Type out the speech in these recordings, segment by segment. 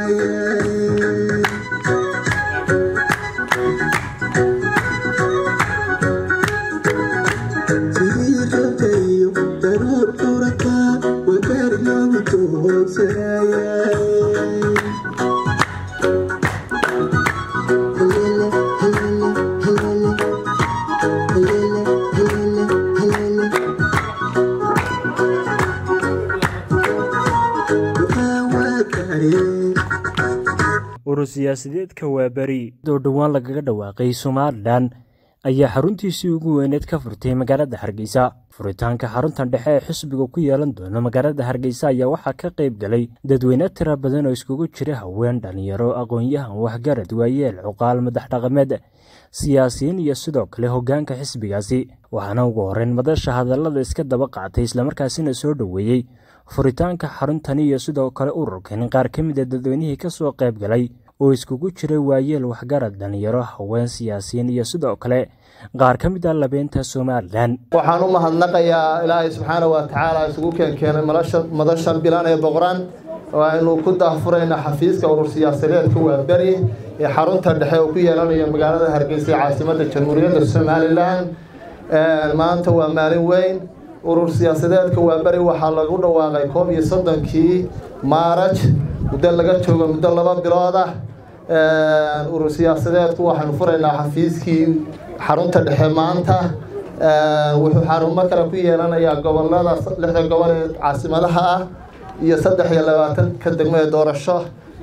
urur siyaasadeedka waaberi oo dhowaan lagaga dhawaaqay somalilan ayaa xaruntiisii ugu weyneed ka furtay magaalada hargeysa furitaanka xaruntan dhexe ee xisbiga ku yeelan doono magaalada hargeysa ayaa waxaa ka qayb galay dadweyne tira badan oo iskugu jira haween dhalinyaro aqoon-yahan waxgarad waayeel cuqaal madax dhaqameed siyaasiyiin iyo sidoo kale hoggaanka xisbigaasi waxaana ugu horreyn madasha hadallada iska daba qaatay islamarkaasina soo dhoweeyey furitaanka xaruntani iyo sidoo kale ururkan qaar ka mid a dadweynihii ka soo qayb galay oo iskugu jiray waayeel waxgarad dhalinyaro haween siyaasiyiin iyo sidoo kale qaar ka mid a labeynta somalilan waxaan u mahadnaqayaa ilaahay subxaana wa tacaala isugu keenkeenay madashan bilan ee boqoraan aynu ku daahfurayna xafiiska urur siyaasadeedka waaberi ee xarunta dhexe oo ku yeelanaya magaalada hargeysa ee caasimadda jamhuuriyadda somalilan maanta waa maalin weyn urur siyaasadeedka waaberi waxaa lagu dhawaaqay koob iyo soddonkii maaraj muddo laga joogo muddo laba bilood ah urur siyaasadeedku waxaanu furaynaa xafiiskii xarunta dhexe maanta wuxuu xarumo kale ku yeelanayaa gobolada lixda gobol ee caasimadaha ah iyo saddex iyo labaatanka degmo ee doorasho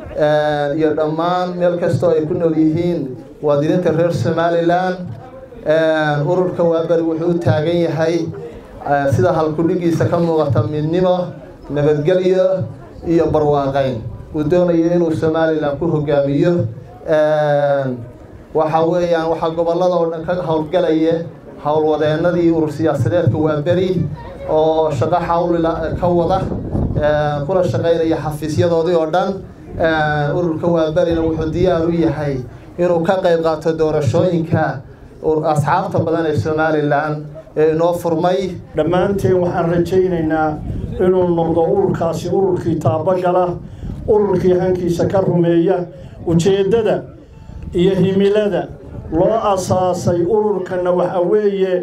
iyo dhammaan meel kastoo ay ku nool yihiin muwaadiniinta reer somalilan ururka waaberi wuxuu u taagan yahay sida halkudhigiisa ka muuqata midnimo nabadgelyo iyo barwaaqayn uu doonayo inuu somalilan ku hogaamiyo waxa weeyaan waxaa gobolada oo dhan ka howlgalaya howlwadeenadii urur siyaasadeedka waaberi oo shaqo xawlila ka wada kuna shaqaynaya xafiisyadoodii oo dhan ururka waaberina wuxuu diyaar u yahay inuu ka qayb qaato doorashooyinka asxaabta badan ee somalilan ee inoo furmay dhammaanteen waxaan rajaynaynaa inuu noqdo ururkaasi ururkii taabagala ururkii hankiisa ka rumeeya ujeeddada iyo himilada loo asaasay ururkanna waxa weeye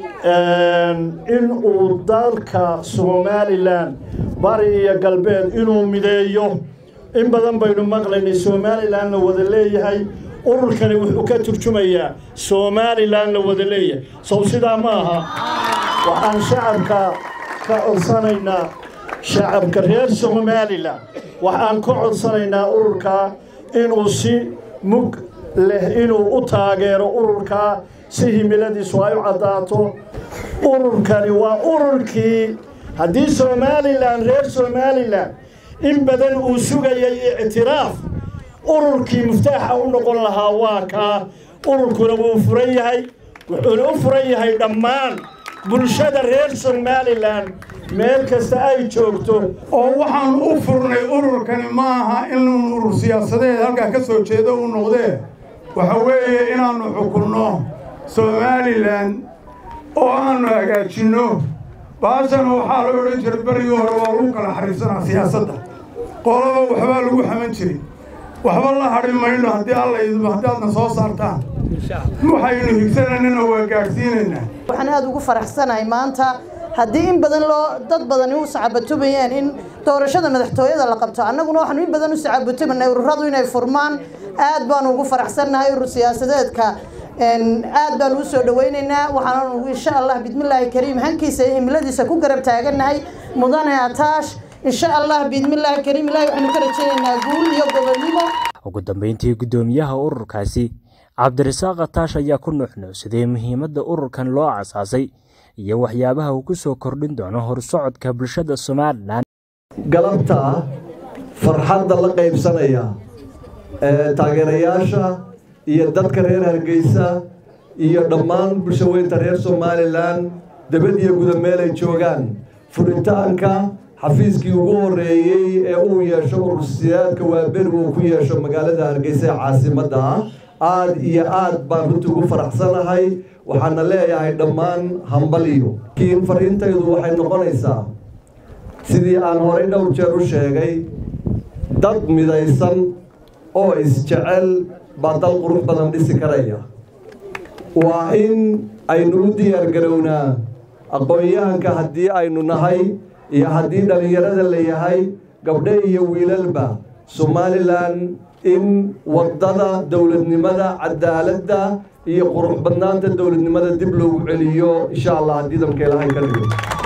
in uu dalka somalilan bari iyo galbeed inuu mideeyo in badan baynu maqlaynay somalilan la wada leeyahay ururkani wuxuu ka turjumayaa somalilan la wada leeyahay sow sidaa ma aha waxaan shacabka ka codsanaynaa shacabka reer somalilan waxaan ka codsanaynaa ururkaa inuu si mug leh inuu u taageero ururkaa si himiladiisu ay u caddaato ururkani waa ururkii haddii somalilan reer somalilan in badan uu sugayay ictiraaf ururkii muftaaxa u noqon lahaa waa kaa ururkuna wuu furan yahay wuxuuna u furan yahay dhammaan bulshada reer somalilan meel kasta ay joogto oo waxaan u furnay ururkani ma aha in urur siyaasadeed halkaa ka soo jeedo uu noqdee waxa weeye inaannu xukunno somalilan oo aannu hagaajinno baashana waxaa la odhan jiray berigii hore waa lagu kala xariirsanaa siyaasadda qolaba waxbaa lagu xaman jiray waxba la hadhi mayno haddii alla idmo haddaadna soo saartaan waxaynu higsananana waa gaadhsiinaynaa waxaan aada ugu faraxsanahay maanta haddii in badan loo dad badani u sacabatumayaan in doorashada madaxtooyada la qabto annaguna waxaanu in badan u sacabatumanay ururadu inay furmaan aad baanu ugu faraxsannahay urur siyaasadeedka aad baanu u soo dhawaynaynaa waxaanu insha allah bidmillaahi kariim hankiisa iyo himiladiisa ku garab taagannahay mudane ataash insha allah biidmillaahi kariim ilahi waxaanu ka rajaynaynaa guul iyo gobonnimo ugu dambeyntii guddoomiyaha ururkaasi cabdirasaaq ataash ayaa ku nuuxnuucsaday muhiimadda ururkan loo asaasay iyo waxyaabaha uu ku soo kordhin doono horsocodka bulshada somalilan galabta farxadda la qaybsanaya taageerayaasha iyo dadka reer hargeysa iyo dhammaan bulsho weynta reer somalilan debad iyo guda meel ay joogaan furitaanka xafiiskii ugu horreeyey ee uu yeesho urursiyaadka waaberi uu ku yeesho magaalada hargeysa ee caasimadda ah aad iyo aad baan runtii ugu faraxsanahay waxaana leeyahay dhammaan hambaliyo laakiin fariintaydu waxay noqonaysaa sidii aan horey dhowr jeer u sheegay dad midaysan oo isjecel baa dal qurux badan dhisi karaya waa in aynu u diyaargarownaa aqoon-yahanka haddii aynu nahay iyo haddii dhallinyarada la yahay gabdho iyo wiilalba somalilan in waddada dowladnimada cadaaladda iyo qurux badnaanta dowladnimada dib loogu celiyo insha allah haddii damka ilahay ka dhigo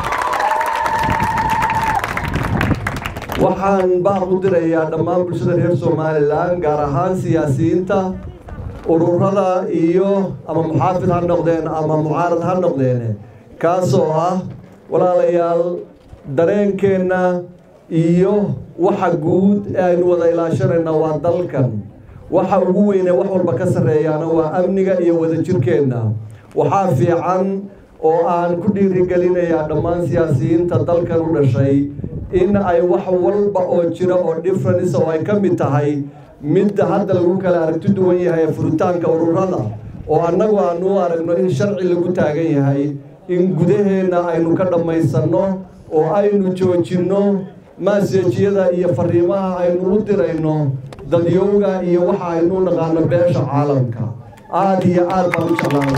waxaan baaq u dirayaa dhammaan bulshada reer somalilan gaar ahaan siyaasiyiinta ururada iyo ama muxaafid ha noqdeen ama mucaarad ha noqdeen kaasoo ah walaalayaal dareenkeenna iyo waxa guud ee aynu wada ilaashanayna waa dalkan waxa ugu weyne wax walba ka sarreeyaana waa amniga iyo wadajirkeenna waxaa fiican oo aan ku dhiirigelinayaa dhammaan siyaasiyiinta dalkan u dhashay in ay wax walba oo jira oo difference oo ay ka mid tahay midda hadda lagu kala aragti duwan yahay furitaanka ururada oo annagu aanu u aragno in sharci lagu taagan yahay in gudaheenna aynu ka dhammaysanno oo aynu joojinno maasejyada iyo fariimaha aynu u dirayno dadyowga iyo waxa aynu naqaano beesha caalamka aada iyo aad baan u jeclaanay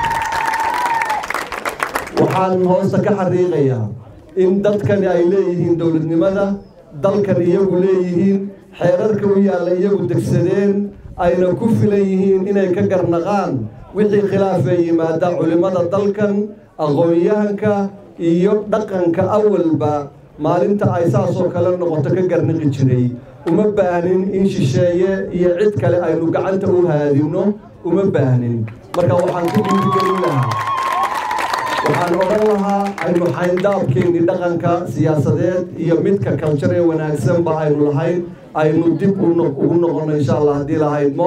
waxaan hoosta ka xariiqayaa in dadkani ay leeyihiin dowladnimada dalkan iyagu leeyihiin xeerarka u yaalla iyagu degsadeen ayna ku filan yihiin inay ka garnaqaan wixii khilaafee yimaada culimmada dalkan aqoon-yahanka iyo dhaqanka awalba maalinta ay saasoo kale noqoto ka garnaqi jiray uma baahnin in shisheeye iyo cid kale aynu gacanta u haadinno uma baahnin marka waxaan ku dhiirigelin lahaa waxaan odhan lahaa aynu xayndaabkeenni dhaqanka siyaasadeed iyo midka kaljar ee wanaagsanba aynu lahayn aynu dib ugu noqonno insha allah haddii lahaydmo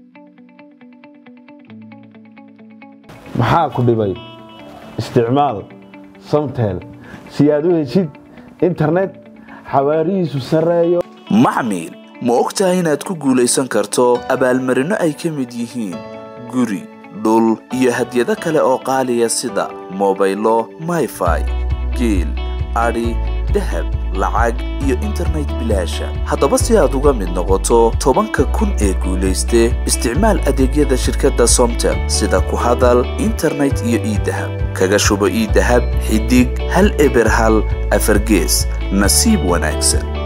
maxaa ku dhibay isticmaal samtel si aad u heshid internet xawaarihiisu sarreeyo maxmil ma og tahay inaad ku guulaysan karto abaalmarinno ay ka mid yihiin guri dhul iyo hadyado kale oo qaaliya sida mobaylo mayfai geel adhi dahab lacag iyo internet bilaasha haddaba si aad uga mid noqoto tobanka kun ee guulayste isticmaal adeegyada shirkadda somtel sida ku hadal internet iyo iidahab kaga shubo iidahab xidig hal eber hal afargees nasiib wanaagsan